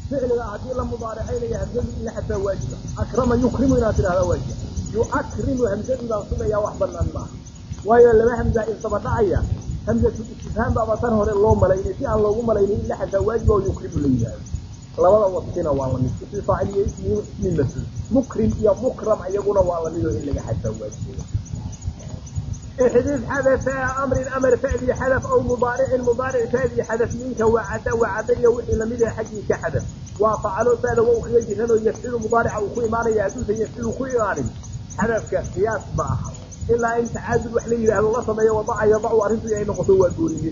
ficliga haddii la mudaaracaynayo hamzadu in la xadfaa waajiba akrama yukrimu inaad tidhahdaa waajiba yuakrimu hamzadii baan sugayaa wax banaan maaha waayo laba hamza isdaba dhacaya hamzatu istifhaam baaba tan hore loo malaynay si aan loogu malaynin in la xadfaa waajiba oo yukrimu la yidhaahdo labada wasfina waa lamid ismi faacil iyo ismi ismi mafcuul mukrim iyo mukram iyaguna waa lamid oo in laga xadfaa waajiba احذف حدث امر امر فعلي حدث او مضارع مضارع فعلي حدث منك وعد وعدي وحي لمد حقي كحدث وفعلوا فعل وخرج جنو يفعل مضارع وكو ايمان يعدوس يفعل كو ايمان حدث قياس باخ الا ان تعادل وحلي الله سمي وضع يضع ارنت اي نقطه وغوريه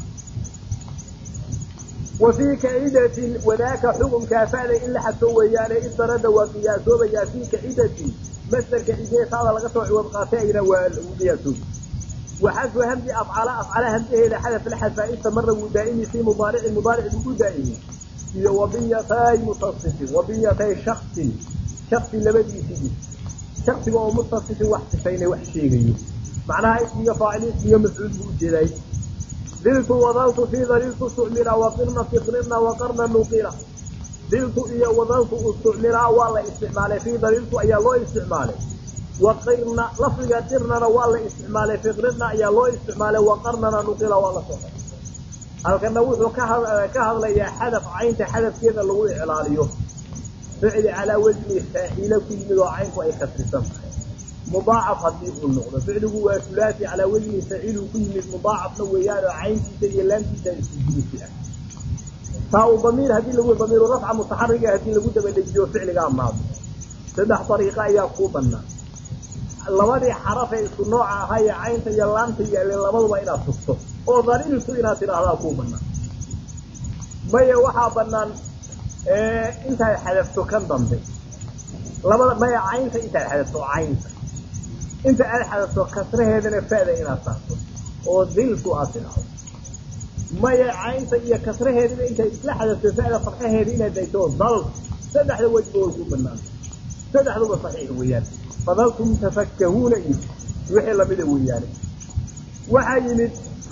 وفي كعيدة وذاك حكم كافال إلا حتى ويانا إذ رد وقياسه بيا في كعيدة مصدر كعيدة هذا لقطع وقاتين وقياسه وحذف همز أفعال أفعال همزه إلى حدث الحذف استمر ودائم في مضارع المضارع دائم إذا وبيتي متصف وبيتي شخص شخص لبدي فيه شخص هو متصف وحسين وحشيغي معناها اسمي فاعل اسمي مفعول بوجدي ذلت وظلت في ذلت استعمل وقرن في قرن وقرن نقيرا ذلت إيا وظلت استعمل والله استعمال في ذلت أي الله استعماله وقرن لفظ قرننا والله استعمال في قرن أي الله استعماله وقرننا نقيرا والله صحيح halkana wuxuu ka hadlayaa xadaf caynta xadafkeeda lagu iclaaliyo ficli calaa wajni faaciile ku yimid oo caynku ay kasrisan tahay mudaacaf haddii uu noqdo ficligu waa sulaasi calaa wajni faciilu ku yimid mudaacafna weeyaan oo cayntiisa iyo laamtiisa isku jilisi ah taa uu damiir haddii lagu damiiru rafca mutaxariga haddii lagu dabadejiyo ficligaa maado saddex dariiqo ayaa kuu bannaan labadii xarafee isku nooca ahaa ee caynta iyo laamta yaaleen labaduba inaad tugto oo dariirtu inaad tidhaahdaa kuu bannaan maya waxaa bannaan intaad xadafto kan dambe labada maya caynta intaad xadafto caynta inta aad xadafto kasraheedana fa'da inaad saarto oo diltu aad tidhaahdo maya caynta iyo kasraheedana intaad isla xadafto fa'da farxaheeda inaad dayto dal saddexda wejba way ku banaanta saddexduba saxiix weeyaan fadaltum tafakkahuuna iyo wixii lamida weeyaane waxaa yimid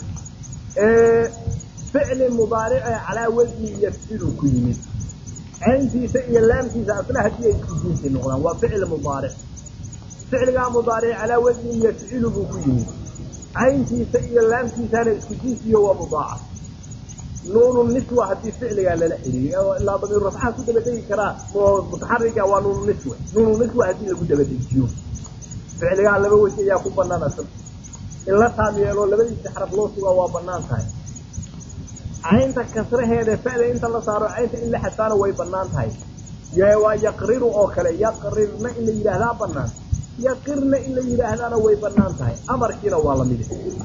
ficli mudaarice calaa wajni yafcilu ku yimid cayntiisa iyo laamtiisa asna haddii ay isku jinsi noqdaan waa ficli mudaaric ficligaa mudaaric calaa wajni yafcilu buu ku yimid cayntiisa iyo laamtiisana isku jinsiyo waa mudaacaf nuunu niswa haddii ficligaa lala xiriiriyo ilaa damiir rafcaha ku dabadegi karaa mutaxariga waa nuunu niswa nuunu niswa haddii lagu dabadejiyo ficligaa laba wej ayaa ku banaan asag in la taam yeelo labadiisa xaraf loo sugaa waa banaan tahay caynta kasraheeda fa'da inta la saaro caynta in la xadfaana way banaan tahay waa yaqriru oo kale yaqrirna in la yidhaahdaa banaan yaqirna in la yidhaahdaana way banaan tahay amarkiina waa lamid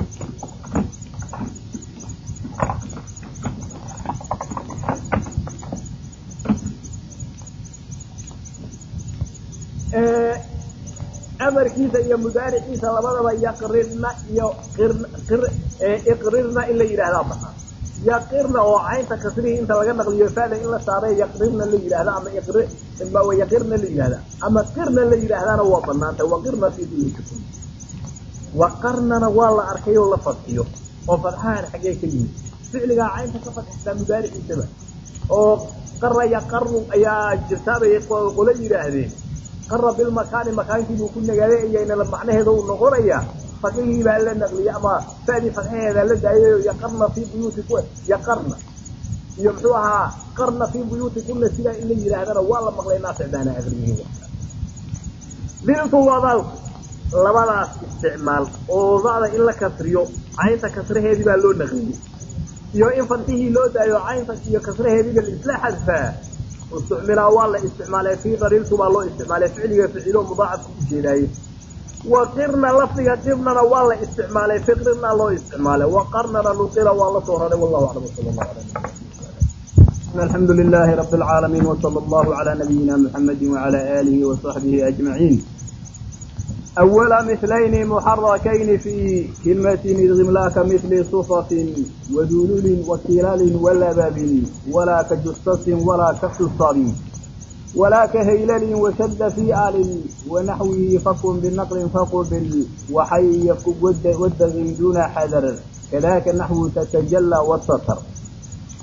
amarkiisa iyo mudaariciisa labadaba yaqrirna iyo iqrirna in la yidhaahdaa banaan yaqirna oo caynta kasrihii inta laga naqliyo fa'da in la saaray yaqrirna la yidhaahda ama yaqirna la yidhahda ama qirna la yidhaahdaana waa banaantay waqirna fii buyutikum waqarnana waa la arkay oo la fadxiyo oo fadxahan xaggee ka yimid ficligaa caynta ka fadxisaa mudaariciisaba oo qara yaqaru ayaa jirtaabay qolo yidhaahdeen qara bilmakaani makaankiibuu ku nagaaday ayayna macnaheeda uu noqonayaa fadhigii baa la naqliyey ama fa'dii fadxaheeda la daayay yaqarna fii buyuutiku yaqarna iyo muxuu ahaa qarna fii buyuutikunna sidaa in la yidhaahdana waa la maqlay naafic baana aqriyihi diltu wadalku labadaas isticmaal oo da'da in la kasriyo caynta kasraheedii baa loo naqliyey iyo in fadxihii loo daayo caynta iyo kasraheediiba laisla xadfaa isticmilaa waa la isticmaalay fii dariirtu baa loo isticmaalay ficliga ficilo mudaacafku u jeedaaye waqirna lafdiga qirnana waa la isticmaalay fiqrirna loo isticmaalay waqarnana nuqila waa la soo raray wallahu aclam sala allahu ala الحمد لله رب العالمين وصلى الله على نبينا محمد وعلى آله وصحبه أجمعين أول مثلين محركين في كلمة إغملاك مثل صفة ودلول وكلال ولبب ولا كجصص ولا كحصر ولا كهيلل وشد في آل ونحوه فكن بالنقل فقبل وحي يفك ود دون حذر كذاك النحو تتجلى والسطر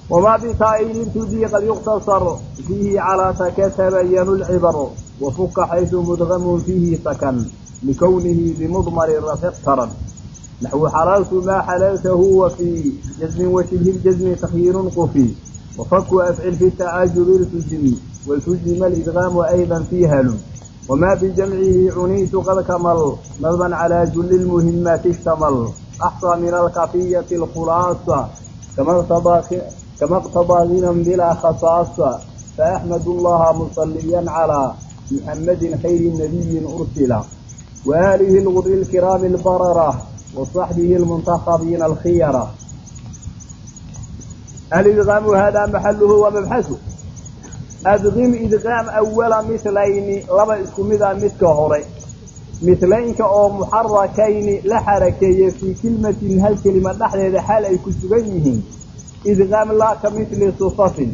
وما بتائل ابتدي قد يقتصر فيه على تكتبين العبر وفك حيث مدغم فيه سكن لكونه بمضمر الرفع اقترن نحو حللت ما حللته وفي جزم وشبه الجزم تخيير قفي وفك أفعل في التعجب التزم والتزم الإدغام أيضا في هل وما بجمعه عنيت قد كمل نظما على جل المهمات اشتمل أحصى من الكافية الخلاصة كما اقتضى كما اقتضى غنى بلا خصاصة فأحمد الله مصليا على محمد خير نبي أرسل وآله الغر الكرام البررة وصحبه المنتخبين الخيرة الإدغام هذا محله ومبحثه أدغم إدغام أول مثلين لما اسكمدا مثل هوري مثلينك أو محركين لحركي في كلمة هل كلمة نحن حال أي كسبينهم إدغام لا كمثل صفف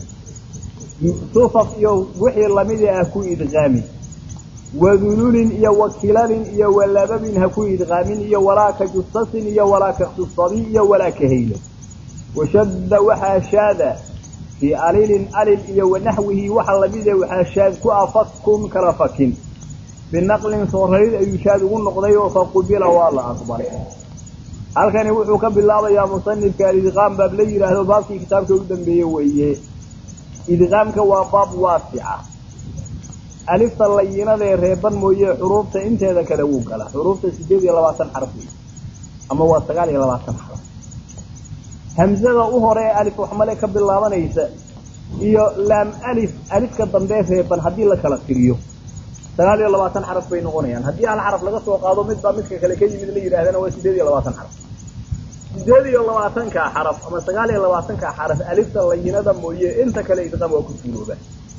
صفف يو وحي لمدي أكو إدغامي وذلول إيا وكلال إيا ولبب هكو إدغام إيا ولا كجصص إيا ولا كخصصبي إيا ولا كهيل وشد وحاشاد في أليل أليل إيا ونحوه وحلبيد وحاشاد كأفكم كرفك بالنقل صوريد أي يشاد النقضي فقبل والله أكبر halkani wuxuu ka bilaabayaa musanifka idqaam baab la yidhaahdo baabkii kitaabka u dambeeye weeye idqaamka waa baab waasica alifta layinadee reeban mooye xuruufta inteeda kale wuu gala xuruufta sideed iyo labaatan xaraf wey ama waa sagaal iyo labaatan xaraf hamzada u hore ee alif waxmale ka bilaabanaysa iyo laam alif alifka dambee reeban haddii la kala tiriyo sagaal iyo labaatan xaraf bay noqonayaan haddii hal xaraf laga soo qaado midbaa midka kale ka yimid la yidhahdana waa sideed iyo labaatan xaraf sideed iyo labaatanka xaraf ama sagaal iyo labaatanka xaraf alifta layinada mooye inta kale idqaam waa ku suurooba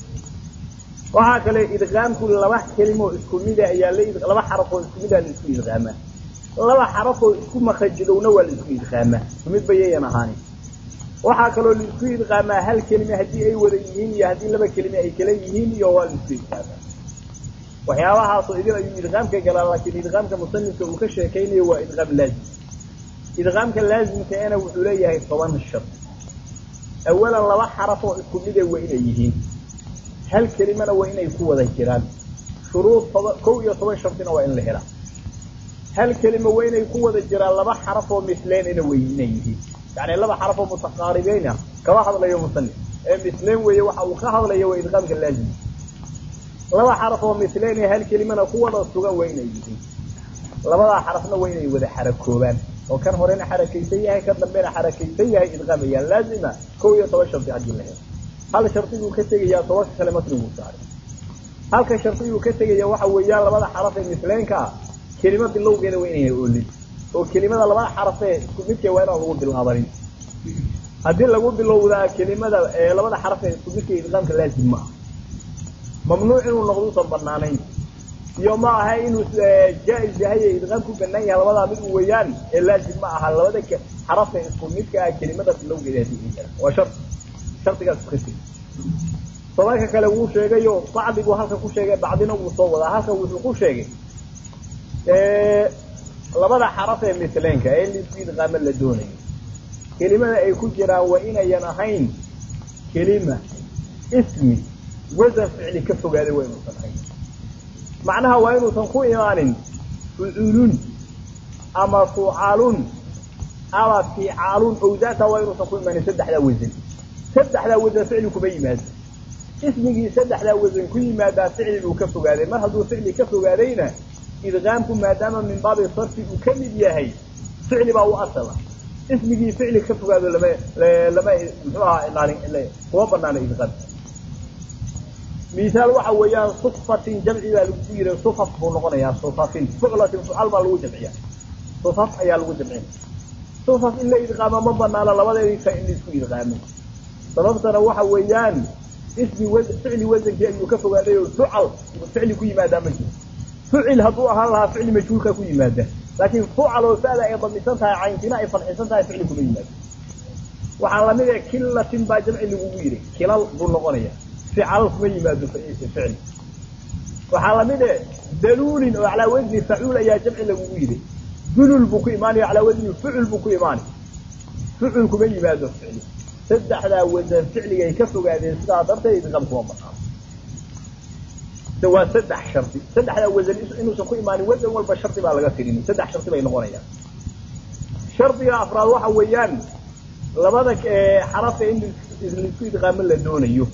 waxaa kale idqaamku laba kelimo isku mida ayaa la laba xaraf oo isku mida la isku idqaamaa laba xaraf oo isku makajidowna waa la isku idqaamaa mid bayayan ahaani waxaa kaloo la isku idqaamaa hal kelime haddii ay wada yihiin iyo haddii laba kelime ay kala yihiin iyo waa la isku idqaamaa waxyaabahaasoo idin ayuu idqaamka galaa laakiin idqaamka musanifka uu ka sheekaynayo waa idqaam laazim idqaamka laazimkaena wuxuu leeyahay toban shar awalan laba xaraf oo isku mide waa inay yihiin hal kelimana waa inay ku wada jiraan shuruud toba kow iyo toban shartina waa in la helaa hal kelima waa inay ku wada jiraan laba xaraf oo misleynana way inay yihiin yani laba xaraf oo mutaqaaribeyn ah kama hadlayo musanif ee misleyn weeye waxa uu ka hadlayo waa idqaamka laazim laba xaraf oo misleyn hal kelimana ku wada sugan waa inay yihiin labadaa xarafna waa inay wada xarakoobaan oo kan horena xarakaysan yahay kan dambena xarakaysan yahay idqaamayaan laazima kow iyo toban shardi haddii la helo hal shardiguu ka tegayaa tobanka kale matniguu saaray halka shardiguu ka tegaya waxa weeyaan labada xaraf ee misleenka ah kelima bilowgeeda waa inayna oolin oo kelimada labada xaraf ee isku midka waa inaan lagu bilaabanin haddii lagu bilowdaa kelimada labada xaraf ee isku midka idqaamka laazim ma aha mamnuuc inuu noqduusan banaanayn iyo ma aha inuu jaa-is yahay ee idqaam ku banaan yahay labadaa mid u weeyaan ee laazim ma aha labada xaraf ee isku midka ah kelimada bilowgeeda haddii ay jiraan waa shar shardigaas ka tegi tobanka kale wuu sheegayo bacdigu halka ku sheegay bacdina wuu soo wadaa halka wuxuu ku sheegay labada xaraf ee misleenka ee lisku idqaamo la doonayo kelimada ay ku jiraan waa inayan ahayn kelima ismi wasan ficli ka fogaaday waa inuusan ahayn macnaha waa inuusan ku imaanin fucuulun ama fucaalun ama ficaalun owdaata waa inuusan ku imaanin saddexdaa wasan saddexdaa wasan ficli kuma yimaado ismigii saddexdaa wasan ku yimaadaa ficli buu ka fogaaday mar hadduu ficli ka fogaadayna idqaamku maadaama min baabi sarfi uu ka mid yahay ficli baa u asala ismigii ficli ka fogaado lama lama muxuu ahaa ilaalin kuma banaano idqaamka misaal waxa weeyaan sufatin jamci baa lagu yiri sufaf buu noqonayaa sufafin fuclatin fucal baa lagu jamciya sufaf ayaa lagu jamciya sufaf in la idqaamo ma banaano labadeedii ka in laisku idqaamo sababtana waxa weeyaan ismi w ficli wasankii ayuu ka fogaaday oo fucal ficli ku yimaadaa ma jiro fucil hadduu ahaan lahaa ficli majhuulka ku yimaada laakiin fucal oo sada ay damisan tahay cayntina ay fadxisan tahay ficli kuma yimaado waxaa lamid ah kilatin baa jamci lagugu yiri kilal buu noqonaya fical kuma yimaado ficli waxaa lamid e daluulin oo calaa wasni facuul ayaa jamci lagugu yidhi dulul buu ku imaanaya calaa wasni fucul buu ku imaanay fucul kuma yimaado ficli saddexdaa wasan ficliga ay ka fogaadeen sidaa darteed idqaam kuma banaano waa saddex shardi saddexdaa wasan inuusan ku imaanin wasan walba shardi baa laga tirin saddex shardi bay noqonayaan shardiga afraad waxa weeyaan labada xarafka in laisku idqaamo la doonayo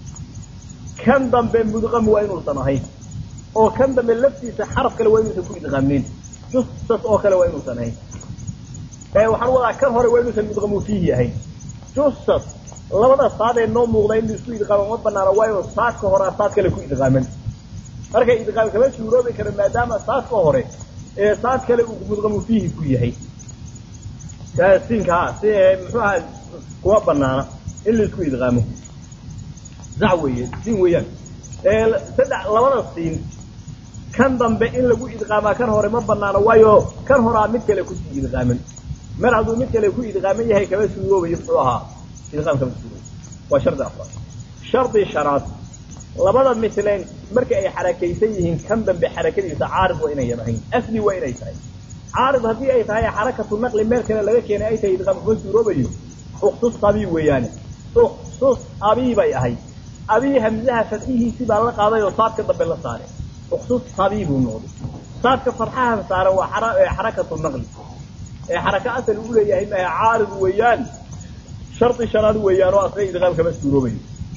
kan dambe mudqam waa inuusan ahayn oo kan dambe laftiisa xaraf kale waa inuusan ku idqaamin justas oo kale waa inuusan ahayn waxaan wadaa kan hore waa inuusan mudqamu fiihi ahayn justas labada saad ee noo muuqda in laisku idqaamo ma banaano waa inuu saadka horaa saad kale ku idqaaman marka idqaam kama suuroobi karo maadaama saadka hore ee saad kale uu mudqamu fiihi ku yahay siinka si muxuu aha kuma banaana in laisku idqaamo zac weeye siin weeyaan saddex labada siin kan dambe in lagu idqaamaa kan hore ma banaano waayo kan horaa mid kale kusii idqaaman mar hadduu mid kale ku idqaaman yahay kama suuroobayo muxuu ahaa idqaam kama suuroobayo waa shardi afraad shardi shanaad labada misleen marka ay xarakaysan yihiin kan dambe xarakadiisa caarid waa inayan ahayn asli waa inay tahay caarid haddii ay tahay xarakatu naqli meel kale laga keenay ay tahay idqaam kuma suuroobayo uktus abii weeyaane uktus abii bay ahayd abii hamzaha fadxihiisii baa la qaaday oo saadka dambe la saaray uktus abii buu noqday saadka farxahan saaran waa xarakatu naqli ee xaraka asal u leeyahay maaha caarid weeyaan shardi shanaad weeyaan oo asla idqaam kama suuroobayo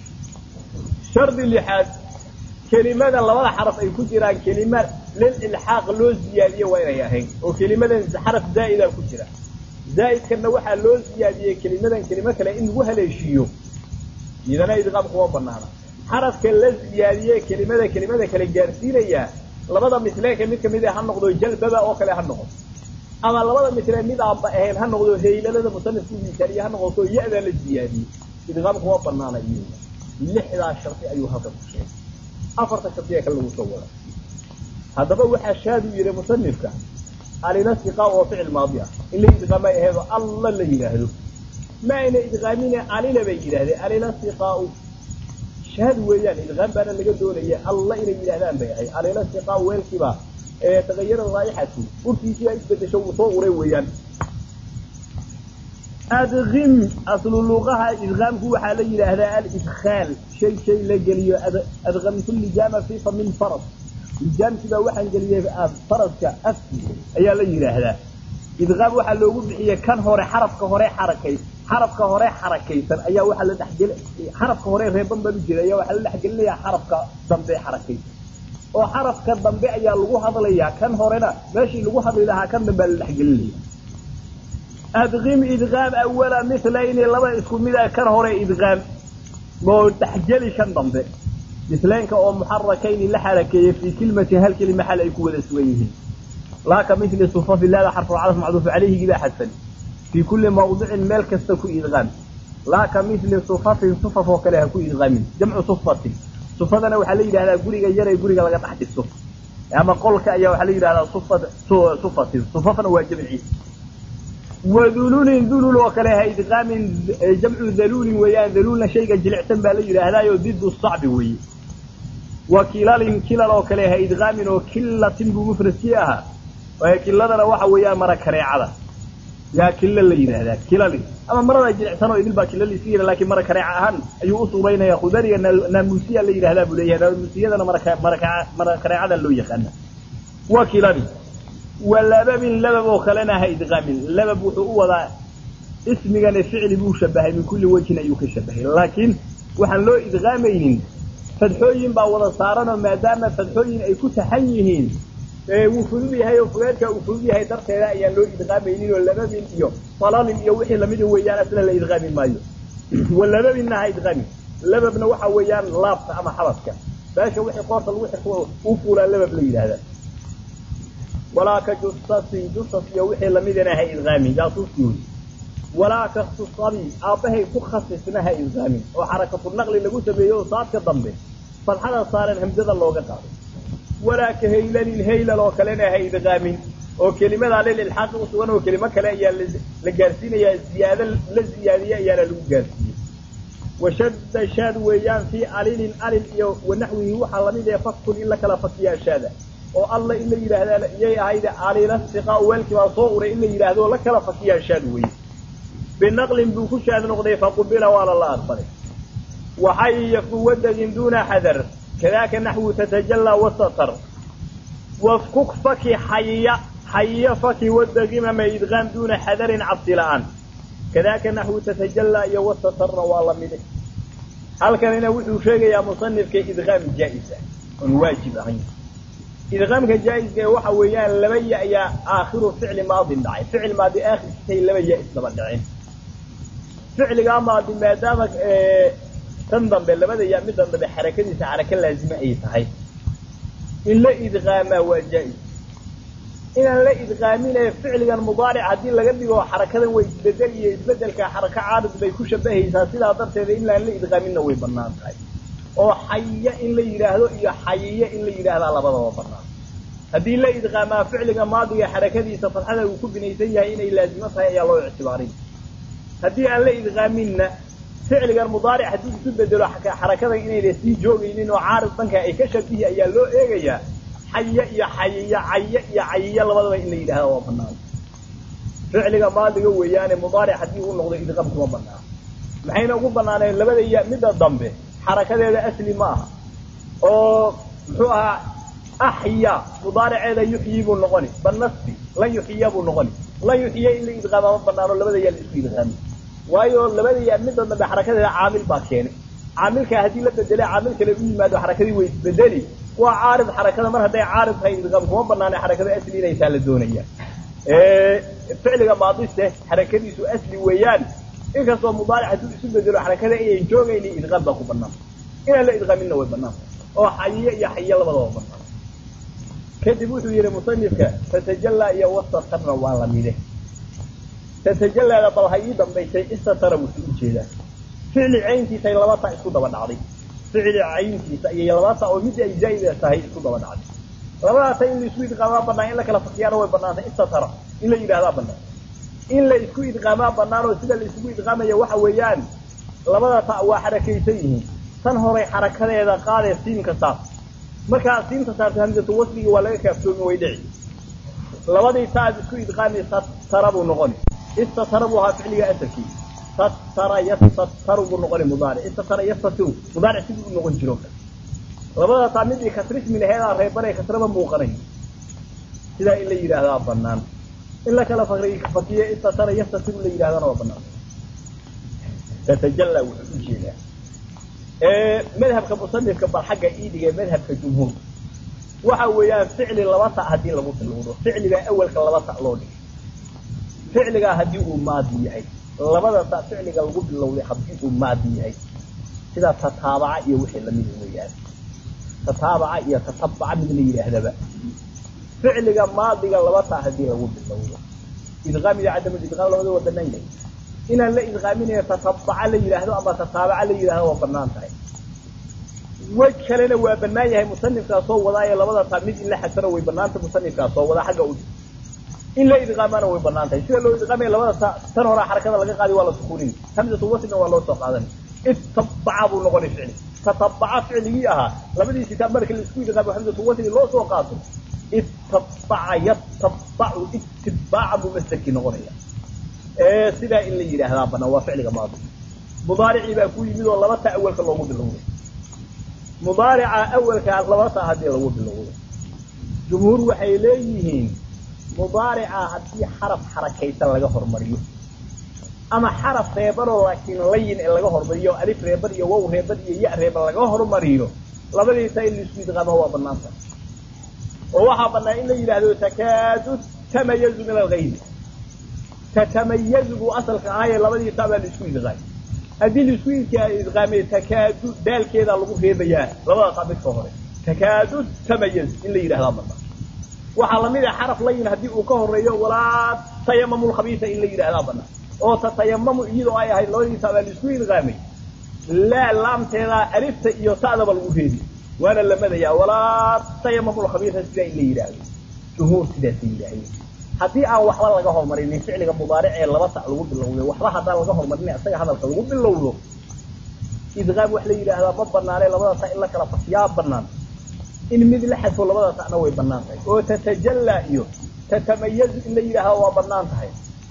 shardi lixaad kelimada labada xaraf ay ku jiraan kelima lil ilxaaq loo ziyaadiye waa inay ahayn oo kelimadan xaraf zaa'ida ku jira zaa'idkanna waxaa loo ziyaadiyey kelimadan kelimo kale in lagu haleeshiiyo idana idqaam kuma banaana xarafka la ziyaadiye kelimada kelimada kale gaarsiinaya labada misleenka mid kamid ha noqdo jalbaba oo kale ha noqdo ama labada misle mid aanba ahayn ha noqdo haylalada musanifku misaaliye ha noqoto ya-da la ziyaadiyey idqaam kuma banaana iyo lixdaa shardi ayuu halkan ku sheegay afarta shardiya kale lagu soo wada haddaba waxaa shaadu yihi musanifka alina siqaa oo ficil maadi ah in la idqaamay aheedo alla la yidhaahdo ma ayna idqaamine alina bay yidhahdeen alina siqaau shaad weeyaan idqaam baana laga doonaya alla inay yidhahdaan bay ahay alina siqaa weelkiiba ee tagayara raayixatu urtiisii ay isbedesho wuu soo uray weeyaan adqim aslu luqaha idqaamku waxaa la yidhaahdaa alidkhaal shay shay la geliyo adqamtu lijaama fi famin faras lijaamkiibaa waxaan geliyey faraska afki ayaa la yidhaahdaa idqaam waxaa loogu bixiyey kan hore xarafka hore xarakay xarafka hore xarakaysan ayaa waxaa la dhexgel xarafka hore reeban baan u jeeda ayaa waxaa la dhexgelinayaa xarafka dambe xarakaysan oo xarafka dambe ayaa lagu hadlayaa kan horena meeshii lagu hadli lahaa kan dambea la dhexgelinaya adqim idqaam awala milayni laba isku mid a kan hore idqaam oo dhexgeli kan dambe mislaynka oo muxarakayni la xarakeeyey fii kilmatin hal kelima xal ay ku wada sugan yihiin laa ka mili sufafi laada xarfu cadaf macduuf calayhigii baa xadfan fii kulli mawdicin meel kasta ku idqaam laa ka mili sufafin sufaf oo kale ha ku idqaamin jamcu sufatin sufadana waxaa la yidhahdaa guriga yaray guriga laga dhex dhiso ama qolka ayaa waxaa la yidhahdaa sufatin sufafna waa jamciis wadululin dulul oo kale ha idqaamin jamcu daluulin weeyaan daluulna shayga jilicsan baa la yidhaahdaayo didu sacbi weeye wa kilalin kilal oo kale ha idqaamin oo killatin buu mufradkii ahaa kiladana waxa weeyaan mara kareecada yaa killa la yidhaahdaa kilalin ama marada jilicsan oo idil baa kilaliisi yidha lakin mara kareeca ahaan ayuu u suuraynaya khudariga naamuusiya la yidhahdaa buu leeyahay naamuusiyadana mara kareecada loo yaqaana wa kilalin wa lababin labab oo kalena ha idqaamin labab wuxuu u wadaa ismigana ficli buu shabahay min kulli wejhin ayuu ka shabahay laakiin waxaan loo idqaamaynin fadxooyin baa wada saaranoo maadaama fadxooyin ay ku taxan yihiin wuu fudud yahay oo fugeedka uu fudud yahay darteeda ayaan loo idqaamaynin oo lababin iyo falalin iyo wixii lamida weeyaan asla la idqaami maayo wa lababinna ha idqaamin lababna waxa weeyaan laabta ama xabadka meesha wixii qoorta lagu xirto u fuulaa labab la yidhaahdaa walaa ka jusasin jusas iyo wixii lamidana ha idqaamin jaasuuskii walaa ka khusabi aabbahay ku khasisna ha idqaamin oo xarakatu naqli lagu sameeyo oo saadka dambe fadxada saaran hamsada looga qaado walaa ka haylalin haylal oo kalena ha idqaamin oo kelimadaa lil ilxaaqi usugan oo kelimo kale ayaa la gaarsiinayaa ziyaado la ziyaadiye ayaana lagu gaarsiiyey washadda shaad weeyaan fii alilin alil iyo wanaxwihi waxaa lamid ee fakun in la kala fakiyaa shaada oo alla in la yidhaahdaa iyay ahayde alila siqaa weelkii baa soo uray in la yidhaahdo la kala fakiyaa shaad weeye binaqlin buu ku shaad noqday faqubila waana la aqbalay waxayafu wadagin duuna xadar kadaaka naxwu tatajallaa wasatar wafkuk faki xayiya xayiya faki wadagimama idqaam duuna xadarin cabsi la-aan kadaaka naxwu tatajallaa iyo wasatarna waa la mide halkanina wuxuu sheegayaa musanifka idqaam jaa-isa oon waajib ahayn idqaamka jaa-iska waxa weeyaan laba ya ayaa aakhiru ficli maadin dhacay ficil maadi aakhirkiisay laba ya isdaba dhaceen ficligaa maadi maadaama tan dambe labada ya middan dambe xarakadiisa xaraka laazime ay tahay in la idqaamaa waa jaa-is inaan la idqaamine ficligan mudaaric haddii laga dhigo xarakadan way isbedel iyo isbedelka xaraka caarid bay ku shabahaysaa sidaa darteeda inaan la idqaaminna way banaan tahay oo xayiya in la yidhaahdo iyo xayiya in la yidhaahdaa labadaba banaan haddii la idqaamaa ficliga maadiga xarakadiisa fadxada uu ku binaysan yahay inay laazimo tahay ayaa loo ictibaarin haddii aan la idqaaminna ficligan mudaaric haddii isu bedelo xarakadan inayna sii joogaynin oo caarid dhanka ay ka shabihi ayaa loo eegayaa xaya iyo xayiya caya iyo cayiya labadaba in la yidhahda waa banaan ficliga maadiga weeyaane mudaaric haddii uu noqdo idqaam kuma banaan maxayna ugu banaaneen labada ya midda dambe xarakadeeda asli ma aha oo muxuu ahaa axya mudaariceeda yuxyi buu noqoni banasbi lan yuxiya buu noqoni lan yuxiya in la idqaama ma banaano labada yaa la isku idqaami waayo labada yaa midda dambe xarakadeeda caamil baa keenay caamilkaa haddii la bedele caamil kale u yimaado xarakadii way isbedeli waa caarid xarakada mar hadday caarid tahay idqaam kuma banaana xarakada asli inaysaa la doonaya ficliga maadiste xarakadiisu asli weeyaan inkastoo mudaaric hadduu isu bedelo xarakada inayn joogayni idqaam baa ku banaan inaan la idqaaminna way banaan oo xayiye iyo xayiye labadaba banaan kadib wuxuu yihi musanifka tatajallaa iyo wasatarna waa lamide tatajalaada bal ha ii dambaysay istatara wuxuu ujeedaa ficli cayntiisa ay laba ta isku daba dhacday ficli cayntiisa iyo laba ta oo mid ay zaa'ida tahay isku daba dhacday labadaa ta in la isku idqaamaa banaan in la kala fakiyaana way banaantay istatara in la yidhahdaa banaan in la isku idqaamaa banaan oo sida la isugu idqaamaya waxa weeyaan labada ta waa xarakaysan yihiin tan horay xarakadeeda qaadee siinka saar markaa siinta saarta hamsatu wasligii waa laga kaaftoomi way dhici labadii ta aad isku idqaami satara buu noqoni istatara buu ahaa ficliga asalkii satara yastataru buu noqoni mudaaric istatara yastatiru mudaaric sidii u noqon jiro labada taa midii kasrismi laheedaa reebanay kasraba muuqanay sidaa in la yidhaahdaa banaan in la kala fakiyo istatara yastatiru la yidhahdana waa banaan tatajalla wuxuu ujeedaa madhabka musanifka bal xagga iidhiga madhabka jumhuur waxa weeyaan ficli laba ta haddii lagu bilowdo ficligaa awalka laba ta loo dhigay ficligaa haddii uu maadi yahay labada ta ficliga lagu bilowday haddii uu maadi yahay sida tataabaca iyo wixii lamida weeyaan tataabaca iyo tatabaca mid la yidhaahdaba ficliga maadiga laba ta haddii lagu bilowdo idqaam iyo cadam idqaam labada waa banaan yahay inaan la idqaaminayo tatabaca la yidhaahdo ama tataabaca la yidhahdo waa banaan tahay wej kalena waa banaan yahay musanifkaa soo wadaayo labada taa mid in la xasano way banaantay musanifkaa soo wadaa xagga u in la idqaamana way banaan tahay sida loo idqaamaya labada ta tan horaa xarakada laga qaadi waa la sukuunin hamsatu waslina waa loo soo qaadanay ittabaca buu noqonay ficli tatabaca ficligii ahaa labadii kitaab marka la isku idqaamo hamsatu wasli loo soo qaato ittabaca yatabacu itibaaca buu masderkii noqonaya sidaa in la yidhaahdaa banaan waa ficliga maadi mudaaricii baa ku yimid oo laba ta awalka loogu bilowday mudaarica awalkaa laba ta haddii lagu bilowdo jumhuur waxay leeyihiin mudaarica haddii xaraf xarakaysan laga hormariyo ama xaraf reebanoo laakiin layin ee laga hormariyo alif reeban iyo wow reeban iyo ya reeban laga hormariyo labadii ta in laisku idqaamo waa banaanta oo waxaa banaan in la yidhaahdo takaadu tamayazu min algayri tatamayazu buu asalka ahaaye labadii ta baa laisku idqaamay haddii laisku idqaamay takaadu daalkeedaa lagu reebayaa labada ta midka hore takaadu tamayaz in la yidhahdaa banaan waxaa lamid ah xaraf layin haddii uu ka horeeyo walaa tayamamu lkhabiisa in la yidhahdaa banaan oo tatayamamu iyadoo ay ahayd labadii ta baa laisku idqaamay laa laamteedaa alifta iyo ta'daba lagu reebi waana la madayaa walaa tayamamu lkhabiisa sidaa in la yidhaahdo jumhuur sidaasay yidhaahdeen haddii aan waxba laga hormarinin ficliga mudaaric ee laba ta lagu bilowday waxba haddaan laga hormarin isaga hadalka lagu bilowdo idqaam wax la yidhaahdaa ma banaane labada ta in la kala fakiyaa banaan in mid la xadfo labada ta'na way banaan tahay oo tatajallaa iyo tatamayazu in la yidhaahda waa banaan tahay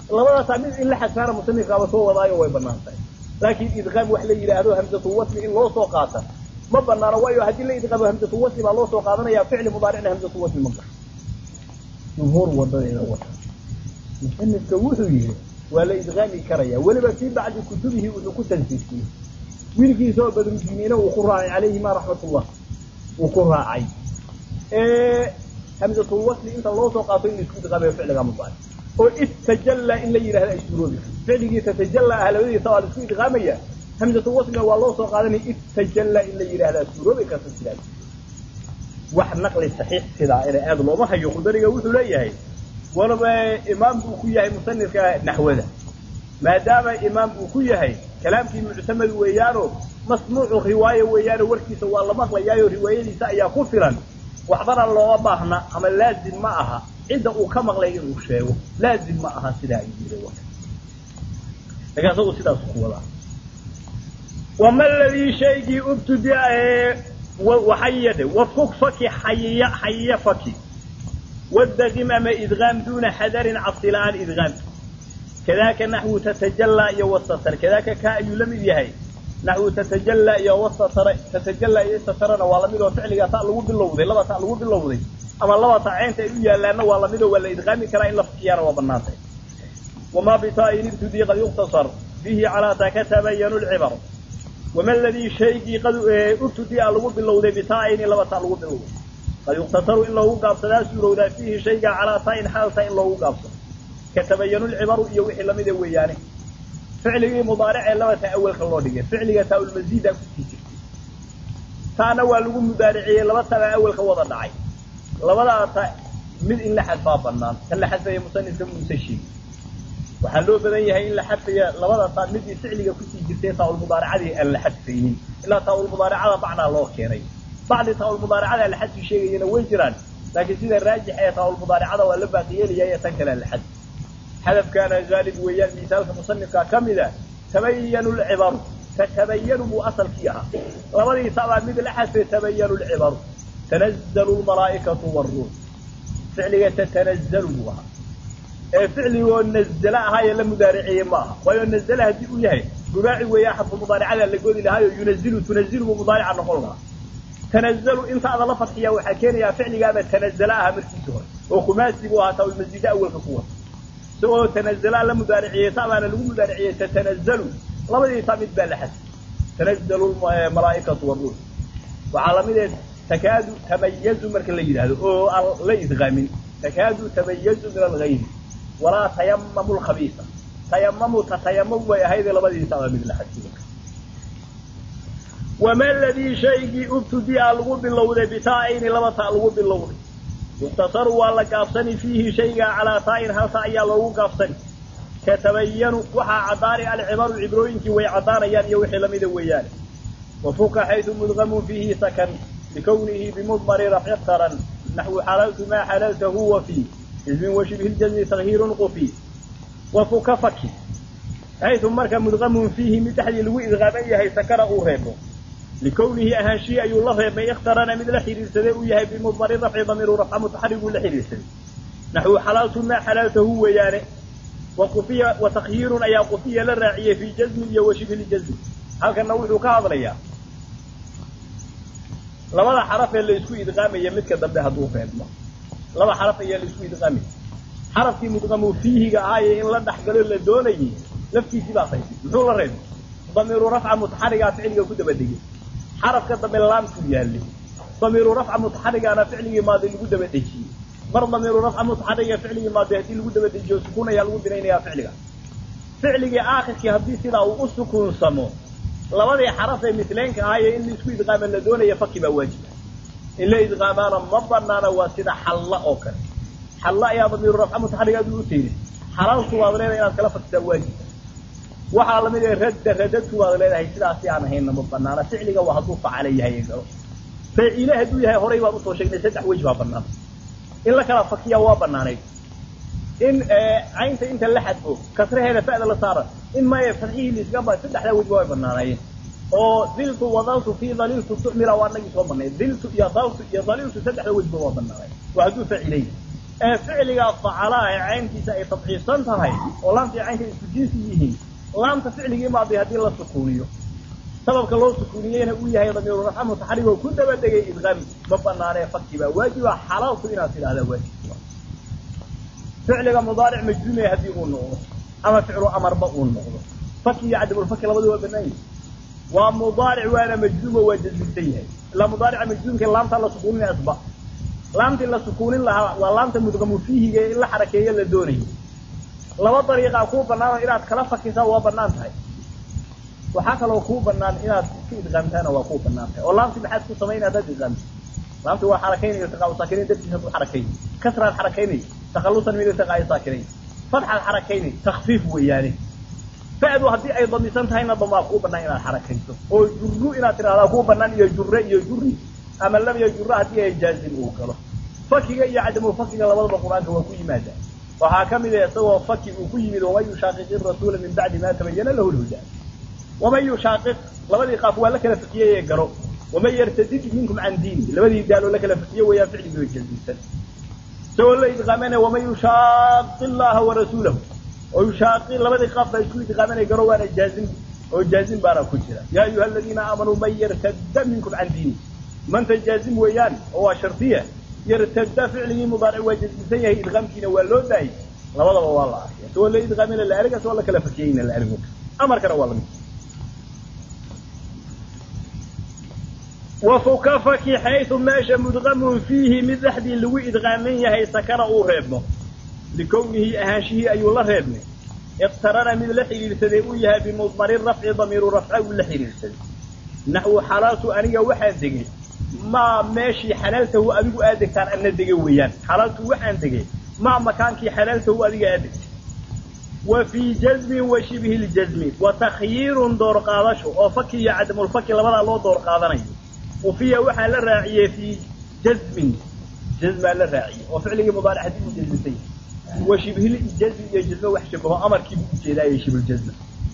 labadaasaa mid in la xadfaana musanifkaaba soo wadaayo way banaan tahay laakiin idqaam wax la yidhaahdo hamsatu wasli in loo soo qaata ma banaano waayo haddii la idqaamo hamsatu wasli baa loo soo qaadanaya ficli mudaaricna hamsatu wasli ma gasho jumhuur wadadeeda wata musanifka wuxuu yihi waa la idqaami karaya weliba fii bacdi kutubihi wuxuu ku tansiisiyey wiilkiisa oo badrudiiniina uu ku raacay calayhima raxmatullah uu ku raacay hamsatul wasli inta loo soo qaato in laisku idqaamayo ficliga mudaaric oo istajalla in la yidhahdo ay suuroobi ficligii tatajalla ah labadiisa waa la isku idqaamaya hamsatul waslina waa loo soo qaadanaya istajalla in la yidhahdaa suuroobi karta sidaas wax naqli saxiix sidaa ina aada looma hayo khudariga wuxuu leeyahay walaba imaam buu ku yahay musanifka naxwada maadaama imaam uu ku yahay kalaamkii muctamad weeyaano masmuucu riwaayo weeyaano warkiisa waa la maqlayaayo riwaayadiisa ayaa ku filan waxbana looma baahna ama laazim ma aha cidda uu ka maqlay inuu sheego laazim ma aha sidaa ayuu yiri laakiin asagu sidaas ku wadaa wama ladii shaygii ubtudia waxayade wafuk faki xayiya xayiya faki wadaqim ama idgaam duuna xadarin cabsi la-aan idgaamki kadaaka naxwu tatajallaa iyo wasatar kadaaka ka ayuu la mid yahay naxwu tatajallaa iyo wasatara tatajallaa iyo satarana waa lamid oo ficliga ta lagu bilowday laba ta lagu bilowday ama laba ta ceynta ay u yaalaana waa lamid oo waa la idqaami karaa in la fakiyaana waa banaantay wamaa bitaain ibtudii qad yuktasar fiihi calaa ta katabayanu lcibar wama ladii shaygii qad ubtudia lagu bilowday bitaaini laba ta lagu bilowday qad yuktasaru in loogu gaabsadaa suurowdaa fiihi shayga calaa taa-in xaalta in loogu gaabsado katabayanu lcibaru iyo wixii lamida weeyaane ficligii mudaaricee laba ta awalka loo dhigay ficliga taa-ulmasiida kusii jirtay taana waa lagu mudaariciyey laba tabaa awalka wada dhacay labadaa ta mid in la xadfaa banaan kan la xadfaya musanifka muuse sheegi waxaa loo badan yahay in la xadfaya labada taa midii ficliga kusii jirtay taa-ulmudaaricadii aan la xadfaynin ilaa taa-ulmudaaricada bacdaa loo keenay bacdi taa-ulmudaaricada la xadfi sheegayana way jiraan laakiin sida raajix ee taa-ulmudaaricada waa la baaqi yeelaya ee tan kale la xadfi xadafkaana haalib weeyaan misaalka musanifka ka mida tabayanu lcibaru tatabayanu buu asalkii ahaa labadii tabaa mid la xadfay tabayanu lcibaru tanazalu lmalaa'ikatu waruux ficliga tatanazalu buu ahaa ee ficligoo nazala ahaayee la mudaariceeye ma aha waayo nazala haddii uu yahay rubaaci weeyaa xadfu mudaaricada la godi lahaayo yunazilu tunazilu buu mudaarica noqon lahaa tanazalu intaada la fadxiyaa waxaa keenayaa ficligaaba tanazala aha markiisi hore oo khumaasi buu ahaa taa-ulmasiida awalka ku wata isagoo tanazalaa la mudaariciyey taabaana lagu mudaariciyey tatanazalu labadii taa mid baa la xadfay tanazalu malaa'ikatu waruux waxaa lamid ee takaadu tamayazu marka la yidhaahdo oo aan la idqaamin takaadu tamayazu min algayri walaa tayamamu lkhabiisa tayamamu tatayamam way ahaydee labadii taabaa mid la xadfay wama ladii shaygii ubtudia lagu bilowday bitaa-ayni laba taa lagu bilowday yuktasaru waa la gaabsani fiihi shaygaa calaa taa-in halta ayaa loogu gaabsani katabayanu waxaa caddaani alcibaru cibrooyinkii way caddaanayaan iyo wixii lamida weeyaane wafuka xaydu mudqamun fiihi sakan likawnihi bimudmari rafci qaran naxwu xalaltu maa xalalta huwa fii ismin washibhi ljazmi takhiirun qufi wafuka faki xaydu marka mudqamun fiihi mid dhexdii lagu idqaaman yahay sakana uu reebo likawnihi ahaanshihi ayuu la reebay ikhtarana mid la xidhiirsaday uu yahay bimudmari rafci damiiru rafca mutaxariguu la xidhiirsaday naxwu xalaaltu maa xalaaltahu weeyaane waqufiya wa takhyiirun ayaa qufiya la raaciyey fii jazmin iyo washibhiljazmi halkana wuxuu ka hadlayaa labada xaraf ee laysku idqaamaya midka dambe hadduu reebmo laba xaraf ayaa laysku idqaamaya xarafkii mudqamu fiihiga ahaaye in la dhexgalo la doonayay laftiisii baa qaybay muxuu la reebay damiiru rafca mutaxarigaa ficliga ku daba degay xarafka dambe laamkuu yaallay damiiru rafca mutaxarigaana ficligii maadi lagu daba dejiyey mar damiiru rafca mutaxariga ficligii maadi haddii lagu daba dejiyo sukuun ayaa lagu binaynayaa ficliga ficligii aakhirkii haddii sidaa uu u sukuunsamo labadii xaraf ee misleenka ahaaye in laisku idqaama la doonaya faki baa waajiba in la idqaamaana ma banaana waa sida xalla oo kale xalla ayaa damiiru rafca mutaxariga aduu u teeday xalaaltu waad leedahay inaad kala fakisaa waajiba waxaa lamid ah radda radadku waad leedahay sidaasi aan ahaynna ma banaana ficliga waa hadduu facala yahay galo faciile hadduu yahay horay baan usoo sheegnay saddex wej baa banaan in la kala fakiya waa banaanayd in caynta inta la xadfo kasraheeda fa'da la saara in maya fadxihii liisgaba saddexdaa wejba way banaanaayeen oo diltu wadaltu fii daliltu tucmila waa nagii soo banay diltu iyo daltu iyo daliltu saddexda wejba waa banaanay waa hadduu facilay ee ficliga facalaa ee caynkiisa ay tadciifsan tahay oo laamta iyo caynka isku jinsi yihiin laamta ficligii maadi haddii la sukuuniyo sababka loo sukuuniyeyna uu yahay damiiru rafca mutaxarig oo ku daba degay idqaami ma banaanee fakki baa waajiba xalaalku inaad tidhahdaa waajib ficliga mudaaric majzuume haddii uu noqdo ama ficlu amarba uu noqdo faki iyo cadamulfaki labadu waa banaan yihi waa mudaaric waana majzuumo waa jazmsan yahay ilaa mudaarica majzuumka laamtaa la sukuuninaya asba laamtii la sukuunin lahaa waa laamta mudqamu fiihiga in la xarakeeyo la doonayo laba dariiqaa kuu banaanoo inaad kala fakisaa waa banaan tahay waxaa kaloo kuu banaan inaad ka idqaamtaana waa kuu banaan tahay oo laamtii maxaad ku samaynay haddaad idqaamto laamtii waa xarakaynaya iltiqaa saakinayn dartiisa ku xarakaynay kasraad xarakaynay takhalusan min iltiqaa saakinayn fatxaad xarakaynay takfiif weeyaane fa'du haddii ay damisan tahayna damaa kuu banaan inaad xarakayso oo jurru inaad tidhahdaa kuu banaan iyo jurre iyo jurri ama lam iyo jurre haddii ay jaazim uu galo fakiga iyo cadamu fakiga labadaba qur-aanka waa ku yimaadaa waxaa ka mid a isagoo faki uu ku yimid waman yushaaqiqi rasuula min bacdi ma tabayana lahu lhuda waman yushaaqiq labadii qaaf waa la kala fakiyey ee garo waman yartadid minkum can diini labadii daaloo la kala fakiye weeyaan ficligii way jazimsan isagoo la idqaamanaya waman yushaaqi llaha warasuulahu oo yushaaqi labadii qaaf baa isku idqaamanaya garo waana jaazim oo jaazim baana ku jira yaa ayuha aladiina aamanuu man yartadda minkum can diini manta jaazim weeyaan oo waa shardiya yartadda ficligii mudaaric waa jazimsan yahay idqaamkiina waa loo daayay labadaba waa la arkay isagoo la idqaamina la ariga isagoo la kala fakiyeyna la arigo amarkana waa lamid wafuka faki xaysu meesha mudqamun fiihi mid dhexdii lagu idqaaman yahay sakana uu reebmo likownihi ahaanshihii ayuu la reebnay iqtarana mid la xidhiidhsaday uu yahay bimudmari rafci damiiru rafca uu la xidhiidhsaday naxwu xalaaltu aniga waxaan degay maa meeshii xalaaltahu adigu aad degtaan ana dege weeyaan xalaaltu waxaan degay maa makaankii xalaaltahu adiga aad degtay wa fii jazmin wa shibhi ljazmi wa takhyiirun door qaadasho oo faki iyo cadamulfaki labadaa loo door qaadanayo ufiya waxaa la raaciyey fii jazmin jazmaa la raaciyey oo ficligii mudaaric haddii uu jazmsan yahay wa shibhil jazmi iyo jazme wax shabaho amarkiibuu ujeedaayay shibhuljazma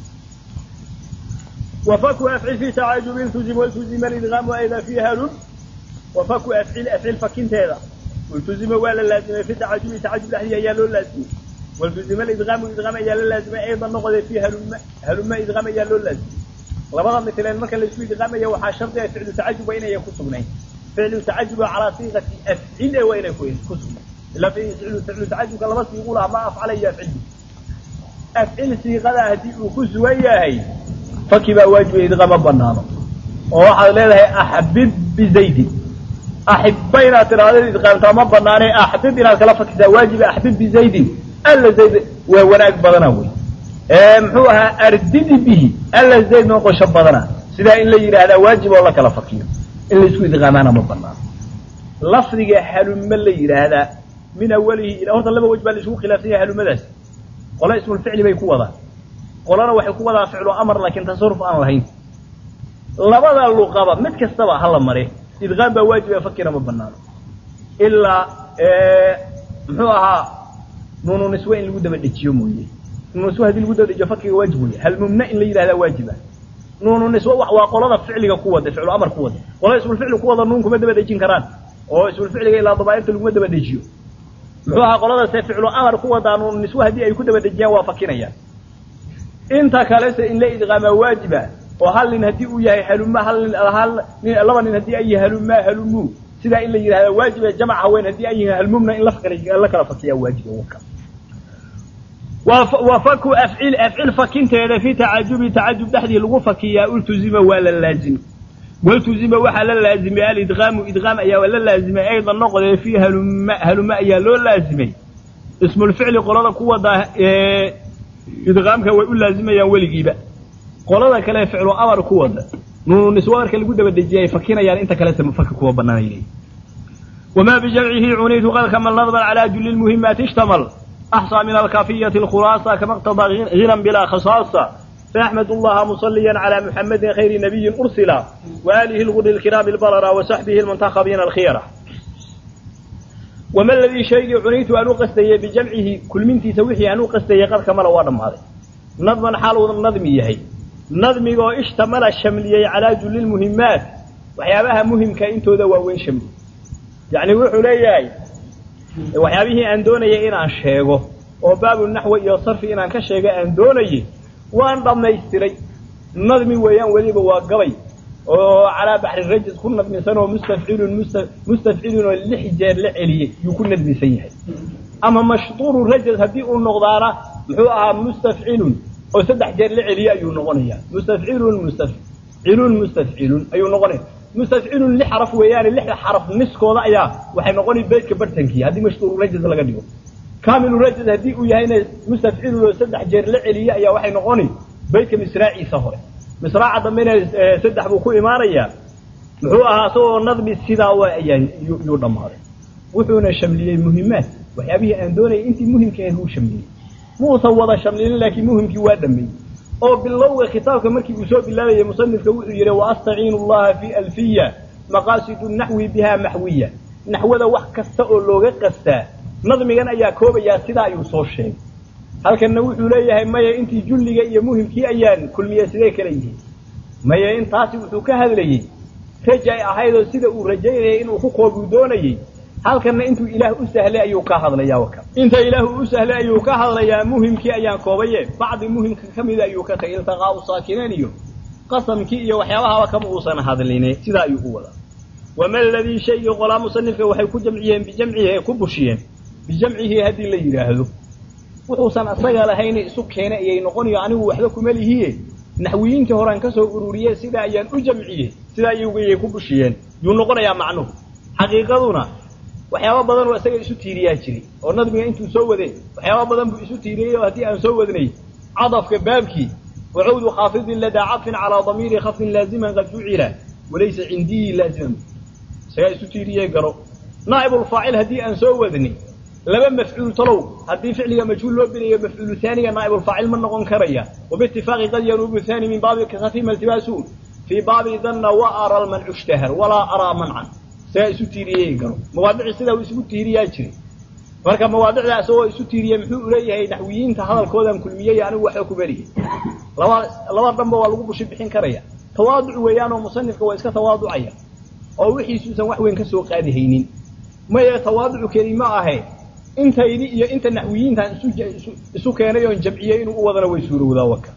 وفك أفعل في تعاجب التزم والتزم الإدغام أيضا في هل وفك أفعل أفعل فكنت هذا والتزم ولا لازم في تعاجب تعاجب لحدي يا لو لازم والتزم الإدغام الإدغام يا لازم أيضا نقض في هل هل ما إدغام يا لو لازم لبضا مثلا ما كان لسوي إدغام يا وحا شرط فعل تعاجب وين يكون سبنين فعل تعاجب على صيغة أفعل وين يكون كسب لا في فعل فعل تعاجب كلا بس يقولها ما أفعل يا أفعل أفعل صيغة هذه وكسوة هي faki baa waajiba idqama banaano oo waxaad leedahay axbib bizaydin axibba inaad tidhaahdo idqaamtaa ma banaane axbib inaad kala fakisaa waajiba axbib bizaydin alla zayd waa wanaag badana wey muxuu ahaa ardidi bihi alla zayd noqosho badana sidaa in la yidhaahdaa waajib oo la kala fakiyo in laisku idqaamaana ma banaano lafdiga halume la yidhaahdaa min awalihi horta laba wej baa laisugu khilaafsan yahay halumadaas qole ismulficli bay ku wadaan qolana waxay ku wadaa ficlu amar laakiin tasaruf aan lahayn labada luqaba mid kastaba hala mare idqaam baa waajiba fakina ma banaano ilaa muxuu ahaa nuunu niswe in lagu daba dhejiyo mooye nuunu niswe hadii lagu daba dhejiyo fakiga waajib wey halmumna in la yidhahdaa waajiba nuunu niswe waa qolada ficliga ku wada ficlu amar ku wada qolada ismulficli ku wada nuun kuma daba dhejin karaan oo ismulficliga ilaa dabaa'irta laguma daba dejiyo muxuu ahaa qoladaase ficlu amar ku wadaa nuunu niswe haddii ay ku daba dejiyaan waa fakinayaan inta kalese in la idqaamaa waajiba oo hal nin haddii uu yahay haluma hal nin hal nin laba nin haddii ay yihiin haluma halumu sidaa in la yidhahda waajiba jamac haween haddii ay yihiin halmumna in la kala fakiyaa waajiba waka wa faku afcil afcil fakinteeda fi tacajubi tacajub dhexdii lagu fakiyaa ultuzima waa la laazimi waltuzima waxaa la laazimay alidqaamu idqaam ayaa la laazimay aydan noqdee fi haluma haluma ayaa loo laazimay ismulficli qolada ku wadaa idqaamka way u laazimayaan weligiiba qolada kale ficlu amar ku wada nuunu niswaarka lagu daba dejiyay fakinayaan inta kaleta mafaki kuwa banaanay وما بجمعه عنيت قد كمل نظما على جل المهمات اشتمل أحصى من الكافية الخلاصة كما اقتضى غنى بلا خصاصة فأحمد الله مصليا على محمد خير نبي أرسل وآله الغر الكرام البررة وصحبه المنتخبين الخيرة وما الذي شيء عنيت أن قستي بجمعه كل من تسويه أن قستي قد كمل وادم هذا نظما حال النظم يهي نظمي اشتمل الشملية على جل المهمات وحيابها مهم كإنتو ذا وين شمل يعني وحو ليهي waxyaabihii aan doonayay inaan sheego oo baabu naxwi iyo sarfi inaan ka sheego aan doonayay waan dhammaystiray nadmi weeyaan weliba waa gabay oo calaa baxri rajis ku nadmisan oo mustafcilun mustafcilun oo lix jeer la celiyey yuu ku nadmisan yahay ama mashtuuru rajis haddii uu noqdaana muxuu ahaa mustafcilun oo saddex jeer la celiyey ayuu noqonayaa mustafcilun mustafcilun mustafcilun ayuu noqonaya mustafcilun lix xaraf weeyaane lixda xaraf niskooda ayaa waxay noqonay beydka bartankii haddii mashtuuru rajis laga dhigo kaamilu rajis haddii uu yahayna mustafcilun oo saddex jeer la celiyey ayaa waxay noqonay beydka misraaciisa hore misraaca dambena saddex buu ku imaanayaa muxuu ahaa isagoo nadmi sidaa wa ayaan yuu dhammaaday wuxuuna shamliyey muhimaad waxyaabihii aan doonayay intii muhimkeed uu shamliyey muusan wada shamlinin laakiin muhimkii waa dhameeyey oo bilowga kitaabka markii uu soo bilaabayay musanifka wuxuu yidhi waastaciinu allaha fi alfiya maqaasidu naxwi biha maxwiya naxwada wax kasta oo looga qastaa nadmigan ayaa koobayaa sidaa ayuu soo sheegay halkanna wuxuu leeyahay maya intii julliga iyo muhimkii ayaan kulmiye sidee kala yihiin maya intaasi wuxuu ka hadlayey rajay ahaydoo sida uu rajaynayay inuu ku koobuu doonayey halkanna intuu ilaah u sahlay ayuu ka hadlayaa waka inta ilaah u sahlay ayuu ka hadlayaa muhimkii ayaan koobaye bacdi muhimka ka mida ayuu ka tagay iltiqaau saakineen iyo qasamkii iyo waxyaabahaba kama uusan hadline sidaa ayuu u wadaa wama ladii shaygii qolaa musanifka waxay ku jamciyeen bijamcihi ku bushiyeen bijamcihi haddii la yidhaahdo wuxuusan asaga lahayna isu keena ayay noqonayo anigu waxba kuma lihiye naxwiyiintii horean ka soo ururiye sidaa ayaan u jamciye sidaa ayay ku bushiyeen yuu noqonayaa macnuhu xaqiiqaduna waxyaaba badan oo isaga isu tiiriyaa jiray oo nadmiga intuu soo wadee waxyaaba badan buu isu tiiriyey oo haddii aan soo wadnay cadafka baabkii wacawdu khaafidin ladaa cadfin calaa damiiri khafdin laaziman qad jucila walaysa cindii laaziman isagaa isu tiiriyey garo naa'ibulfaacil haddii aan soo wadnay laba mafcuul talow haddii ficliga majhuul loo binayo mafcuulu haaniga naa'ibulfaacil ma noqon karaya wabitifaaqi qad yanuubu haani min baabi kasafima iltibaasu fii baabi danna wa ara lmancu ishtahar walaa araa mancan isagaa isu tiiriyey garo mawaadici sidaa uu isugu tiiriyaa jiray marka mawaadicdaa isagoo isu tiiriyey muxuu uleeyahay naxwiyiinta hadalkoodan kulmiyey anigu waxba ku beriye laba laba dhanba waa lagu bushi bixin karaya tawaaduc weeyaan oo musanifka waa iska tawaaducaya oo wixiisuusan wax weyn ka soo qaadi haynin maya tawaaducu keli ma ahe intaydi iyo inta naxwiyiintan isu isu keenay oon jamciyey inuu u wadana way suurowdaa waka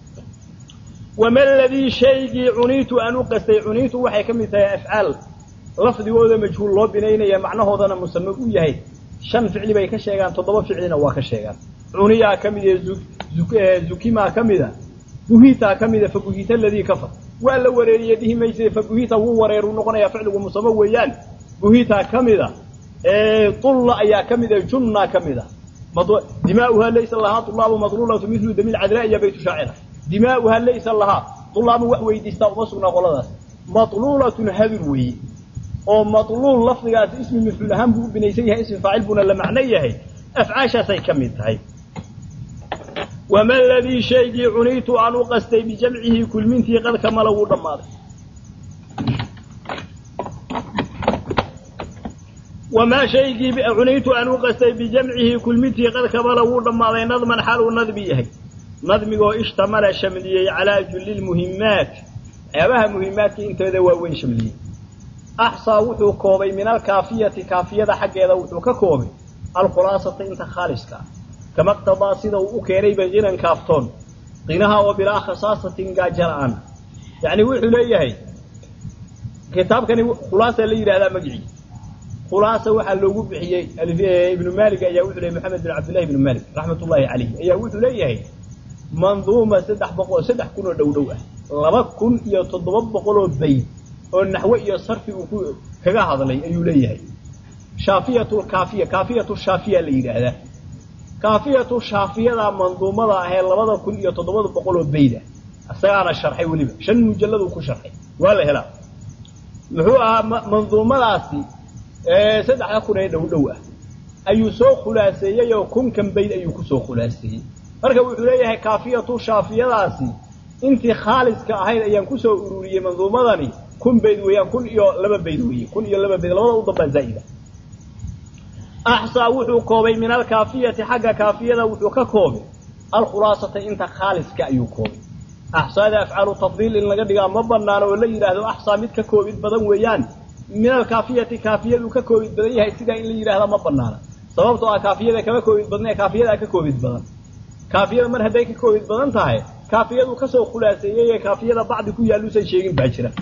wama ladii shaygii cuniitu aan u qastay cuniitu waxay ka mid tahay afcaal lafdigooda majhuul loo binaynaya macnahoodana musame u yahay shan ficli bay ka sheegaan toddoba ficlina waa ka sheegaan cuniyaa ka mid ee zukimaa ka mida buhitaa ka mida fabuhita aladii kafar waa la wareeriye dhihi mayse fabuhita wuu wareeru noqonayaa ficligu musame weeyaan buhitaa ka mida ulla ayaa ka mida junna ka mida dimaauhaa laysa lahaa ulaabu madlulatu milu damiil cadraa iyo baytu shaacira dimaauhaa laysa lahaa ulaabu wax weydiistaa uma sugnaa qoladaas matluulatun hadur weeye oo matluul lafdigaas ismi mafcuul ahaan buu u binaysan yahay ismi faacil buuna la macno yahay afcaashaasay ka mid tahay wama ladii shaygii cuniitu aan u qastay bijamcihi kulmintii qad kamala wuu dhammaaday wamaa shaygii cuniitu aan u qastay bijamcihi kulmintii qad kamala wuu dhammaaday nadman xaal uu nadmi yahay nadmigoo ishtamala shamliyey calaa julli lmuhimaat waxyaabaha muhimaadka intooda waaweyn shamliyey axsaa wuxuu koobay min alkaafiyati kaafiyada xaggeeda wuxuu ka koobay alkhulaasata inta khaaliska ah kama qtadaa sida uu u keenayba kinan kaaftoon qinaha oo bilaa khasaasatin gaaja la-aan yacni wuxuu leeyahay kitaabkani khulaasa la yidhahdaa magicii khulaasa waxaa loogu bixiyey ibnu maalik ayaa wuxuu leeyay maxamed bin cabdillahi ibnu maalik raxmat ullaahi calayh ayaa wuxuu leeyahay manduuma saddex boqol saddex kun oo dhow dhow ah laba kun iyo toddoba boqoloo bayd oo naxwe iyo sarfi uu ku kaga hadlay ayuu leeyahay shaafiyatu lkaafiya kaafiyatu shaafiya la yidhaahdaa kaafiyatu shaafiyada manduumada ahee labada kun iyo toddobada boqoloo bayd ah isagaana sharxay weliba shan mujalladuu ku sharxay waa la helaa muxuu ahaa manduumadaasi saddexda kun ee dhow dhow ah ayuu soo khulaaseeyey oo kunkan bayd ayuu kusoo khulaaseeyey marka wuxuu leeyahay kaafiyatu shaafiyadaasi intii khaaliska ahayd ayaan kusoo ururiyey manduumadani kun bayd weeyaan kun iyo laba bayd weeye kun iyo laba bayd labada u dambaa zaa'ida axsaa wuxuu koobay min alkaafiyati xagga kaafiyada wuxuu ka koobay alkhulaasata inta khaaliska ayuu koobay axsaada afcaalu tafdiil in laga dhigaa ma banaano oo la yidhaahdo axsaa mid ka koobid badan weeyaan min alkaafiyati kaafiyaduu ka koobid badan yahay sidaa in la yidhahda ma banaana sababtoo ah kaafiyada kama koobid badna ee kaafiyadaa ka koobid badan kaafiyada mar hadday ka koobid badan tahay kaafiyadu kasoo khulaaseeyey ee kaafiyada bacdi ku yaalluusan sheegin baa jira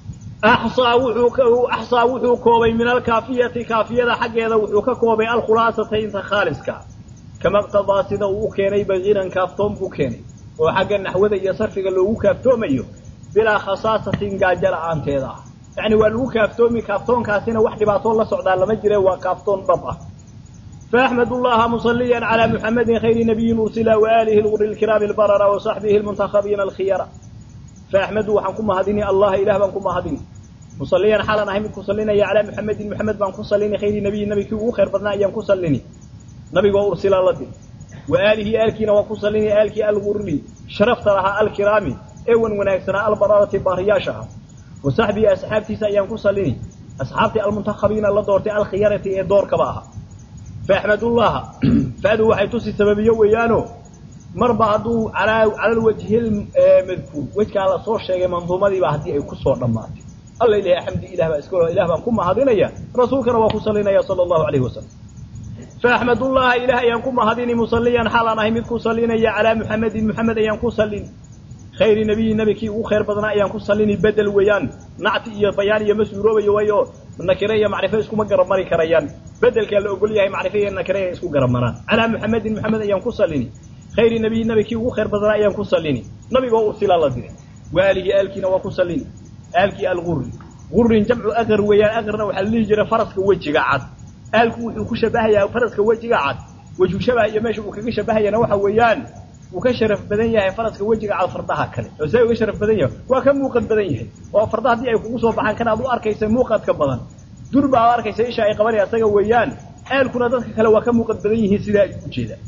axsaa wuxuu axsaa wuxuu koobay min alkaafiyati kaafiyada xaggeeda wuxuu ka koobay alkhulaasata inta khaaliska kama iqtadaa sida uu u keenay bakiran kaaftoon buu keenay oo xagga naxwada iyo sarfiga loogu kaaftoomayo bilaa khasaasatin gaajo la-aanteeda ah yacni waa lagu kaaftoomi kaaftoonkaasina wax dhibaatoo la socdaa lama jire waa kaaftoon dhab ah فأحمد الله مصليا على محمد خير نبي أرسل وآله الغر الكرام البررة وصحبه المنتخبين الخيار فأحمد وحنكم هديني الله إله بانكم هديني مصليا حالا أهمد كسلينا يا على محمد محمد بانكم صليني خير نبي نبي كي خير بدنا أيام كسليني نبي وأرسل الله دي وآله آلكينا وكسليني آلكي الغر شرفت لها الكرام ايون وناكسنا البررة بارياشها وصحبي أصحابتي سأيام كسليني أصحابتي المنتخبين الله دورتي الخيارة دور كباها فأحمد الله فأدو waxay tusi sababiyo weeyaano marba haduu ala ala wajhi madkuur wajka la soo sheegay manduumadii baa hadii ay ku soo dhamaatay alla ilaahay xamdi ilaah baa iska ilaah baan ku mahadinaya rasuulkana waa ku salinaya sallallahu alayhi wasallam فأحمد الله إله ينكم هذين مصليا حالا نهي مدكو صلينا على محمد محمد ينكو صلين خير نبي نبي وخير بدنا ينكو صليني بدل ويان نعتي يا بيان يا مسورو ويو nakire iyo macrifo isku ma garab mari karayaan bedelka la ogol yahay macrifo iyo nakire isku garab maraan ala muhammadin muhammad ayaan ku salini khayri nabiy nabiki ugu khayr badana ayaan ku salini nabiga oo ursila la diray waalihi alkina waa ku salini alki alghurri غurrin jamcu agar weeyaan agarna waxaa la dhihi jiray faraska wejiga cad aalku wuxuu ku shabahayaa faraska wejiga cad wejhu shabaha iyo meesha uu kaga shabahayana waxa weeyaan uu ka sharaf badan yahay faraska wejiga cad fardaha kale oo say uga sharaf badan yahay waa ka muuqad badan yahay oo farda haddii ay kugu soo baxaan kana aad u arkaysa muuqadka badan dur baa ad arkaysa isha ay qabanaya asaga weeyaan aalkuna dadka kale waa ka muuqad badan yihiin sidaa ay ujeedaan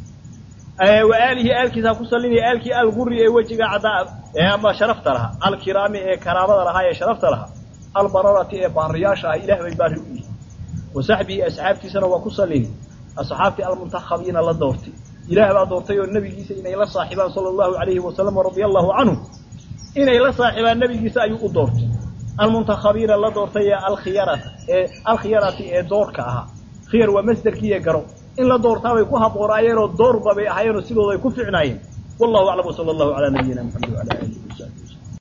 wa aalihi aalkiisa ku salinaya aalkii alguri ee wejiga caddaa ee ama sharafta lahaa alkiraami ee karaamada lahaa ee sharafta lahaa albararati ee baariyaasha ah ilaah bay baari u yihiin wa saxbihi asxaabtiisana waa ku salini asxaabtii almuntakhabiina la doortay ilaah baa doortay oo nebigiisa inay la saaxibaan sala allahu alayhi wasalam radia allahu canhu inay la saaxibaan nebigiisa ayuu u doortay almuntakhabiina la doortay ee alkhiyarata ee alkhiyarati ee doorka ahaa khiyar waa masderkii ee garo in la doortaabay ku haboonaayeenoo doorba bay ahaayeenoo sidooda ay ku ficnaayeen wallahu aclam wsala allahu calaa nabiyina maxamed wala alihi